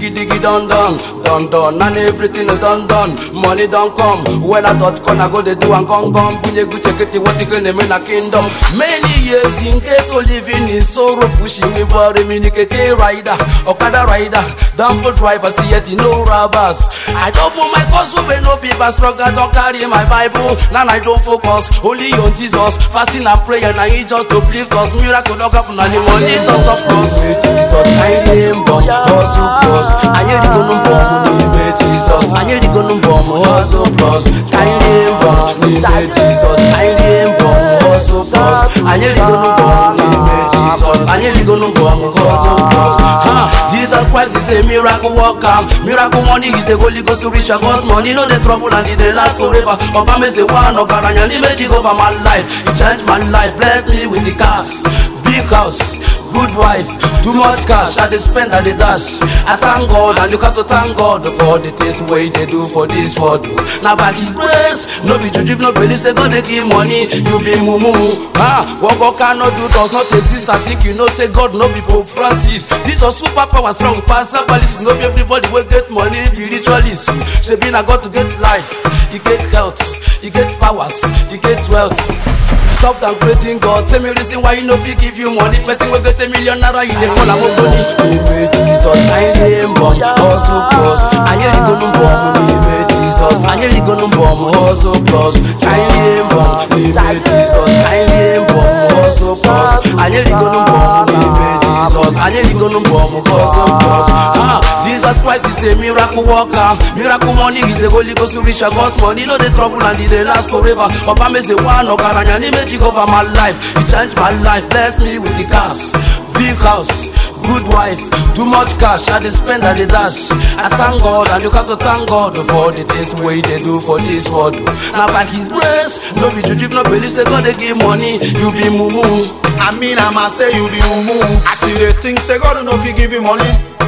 Diggy diggy done done, done done, and everything done done. Money don't come. When I thought corner go they do and gone gone. Bunye gu check it what the name in a kingdom. Many years in ghetto living in sorrow, pushing me body me nikeke rider, Okada rider, downfall driver, see yet no robbers. I don't put my cause open no people struggle, don't carry my Bible. Now I don't focus only on Jesus, fasting and prayer. Now he just to uplift us, miracle don't happen, and the money does surplus. Jesus, I name bomb, hustle plus. I need to go no bomb, name Jesus. I need to go no bomb, hustle plus. I name bomb, name Jesus. I name bomb, hustle plus. I need to go no bomb, name Jesus. I need to go no bomb, hustle plus. Huh? Jesus Christ is a miracle worker. Miracle money is a Holy Ghost to reach a God's money. No the trouble and it dey last forever. Obama say one ogaranya ni magic over my life. It changed my life, blessed me with the cars, big house. Good wife, too much cash, I dey spend, I dey dash. I thank God and you got to thank God for the things wey they do for this world. Now by His grace, no be juju, no believe say God dey give money, you be mumu. Ah, what God cannot do does not exist. I think you know say God no be Pope Francis. Jesus super power strong pass herbalist. No be everybody wey get money be ritualist. Shebi na God to get life, you get health, you get powers, you get wealth. Stop downgrading God. Tell me reason why you no fit give you money. Person wey get a million naira, you dey call am money. Name Jesus, I name bomb, hustle plus. Anyeri go no bomb, name Jesus. Anyeri go no bomb, hustle plus. I name bomb, name Jesus. I name bomb, hustle plus. Anyeri go no bomb, name Jesus. Anyeri go no bomb, hustle plus. Ah, Jesus Christ is a miracle worker. Miracle money is a Holy Ghost to reach a God's money. No the trouble and it dey last forever. Papa me say one ogaranya ni magic over my life. It changed my life, blessed me with the cars, big house, good wife, too much cash. I dey spend, I dey dash. I thank God and you got to thank God for the things wey they do for this world. Now by His grace, no be juju, no believe say God dey give money, you be mumu. I mean, I'ma say you be mumu. I see they think say God no fit give you money.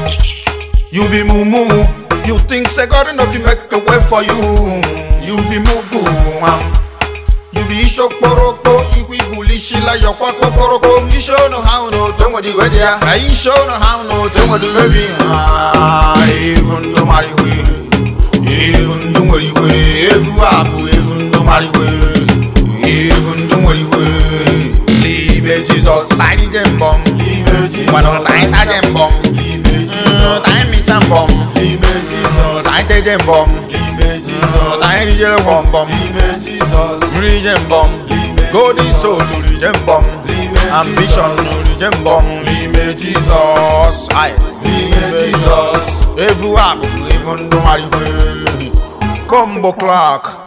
You be mumu. You think say God no fit make a way for you. You be mugu. um. You be ishokporoko, igwigulishi la yokwa kokoroko. You show no how no tongo di wedia. I show no how no tongo di baby. Ah, even no marry we. Even no worry we. Evu abu, even no marry we. Even no worry we. Liebe Jesus, tiny gem bomb. Liebe Jesus, bueno, tiny gem bomb. Liebe Jesus, tiny mi jam bomb. Liebe Jesus, tiny gem bomb. Liebe Jesus, tiny gel bomb bomb. Liebe Jesus, free gem bomb. Golden soul to the gem bomb. Ambition to the gem bomb. Liebe Jesus, aye. Liebe Jesus, every app, even no matter where. Bumbo clock.